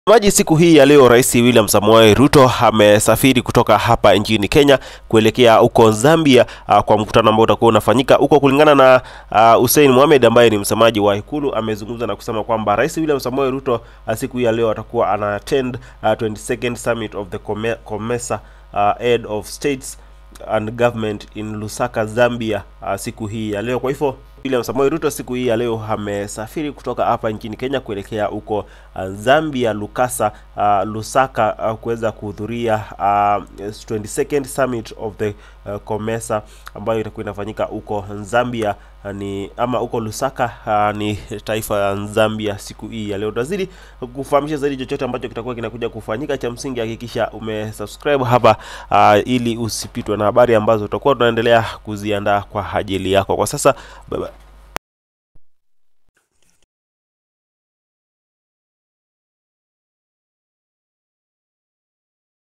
Maji siku hii ya leo Rais William Samoei Ruto amesafiri kutoka hapa nchini Kenya kuelekea huko Zambia uh, kwa mkutano ambao utakuwa unafanyika huko. Kulingana na uh, Hussein Mohamed ambaye ni msemaji wa Ikulu, amezungumza na kusema kwamba Rais William Samoei Ruto uh, siku hii ya leo atakuwa ana attend uh, 22nd summit of the Come- COMESA uh, head of states and government in Lusaka, Zambia uh, siku hii ya leo. Kwa hivyo William Samoei Ruto siku hii ya leo amesafiri kutoka hapa nchini Kenya kuelekea huko uh, Zambia Lukasa, uh, Lusaka uh, kuweza kuhudhuria uh, 22nd summit of the uh, COMESA ambayo itakuwa inafanyika huko Zambia uh, ni ama huko Lusaka uh, ni taifa ya Zambia siku hii ya leo. Tutazidi kufahamisha zaidi chochote ambacho kitakuwa kinakuja kufanyika. Cha msingi hakikisha umesubscribe hapa uh, ili usipitwe na habari ambazo tutakuwa tunaendelea kuziandaa kwa ajili yako. Kwa sasa bye bye.